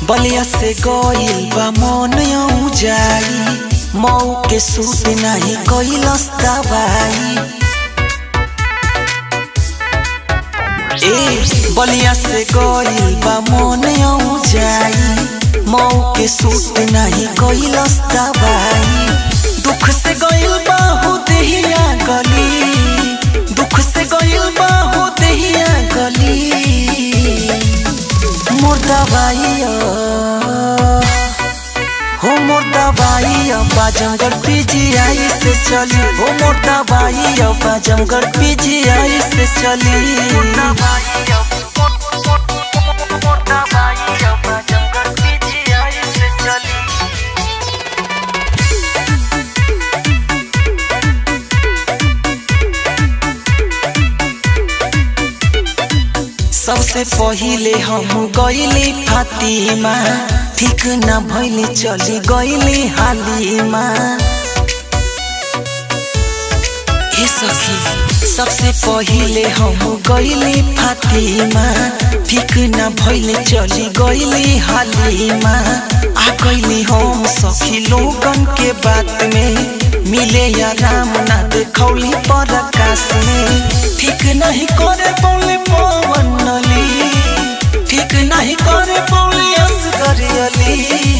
बलिया से गइल बा मन जाई मऊ के सूट नाही कइलस दवाई ए बलिया से गइल बा मन जाई मऊ के सूट नाही कइलस दवाई दुख से गइल बा हो देहिया गली दुख से गइल बा हो देहिया गली मोर दवाई हो मोर दवाई बाजमगढ़ पीजीआई से चली हो मोर दवाई बाजमगढ़ पीजीआई से चली सबसे पहिले हम गइली फातिमा ठीक न भइली चली गइली हालिमा ए सखी सबसे पहिले हम गइली फातिमा ठीक न भइली चली गइली हालिमा आ गइली हम सखी लोगन के बात में मिले या राम ना देखौली पर आकाश में ठीक नहीं करे बोले पवन नली ठीक नहीं करे बोले असगर अली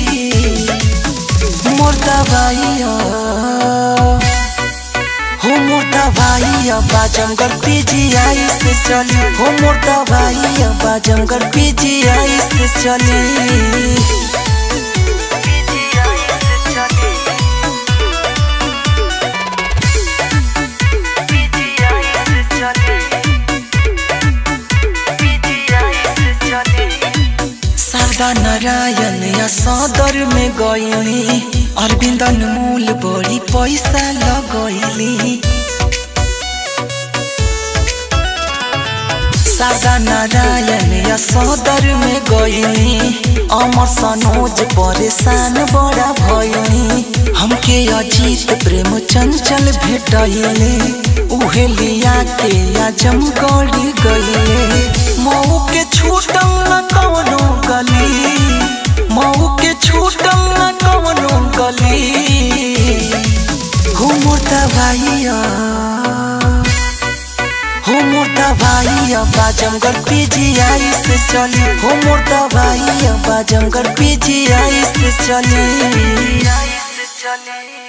मोर दवाई हो मोर दवाई बाजमगढ़ पीजीआई से चली हो मोर दवाई बाजमगढ़ पीजीआई से चली शारदा नारायण या सदर में गईली अरविंदन मूल बड़ी पैसा लगैली शारदा नारायण या सदर में गईली अमर सनोज परेशान बड़ा भइली हमके अजीत प्रेम चंचल भेटैले उहे लिया के आजमगढ़ गईले मऊ के छूटल न कवनो गली मऊ के छूटल न कवनो गली हो मोर दवाइया हो मोर दवाइया बाजमगढ़ पीजीआई से चली हो मोर दवाइया बाजमगढ़ पीजीआई से चली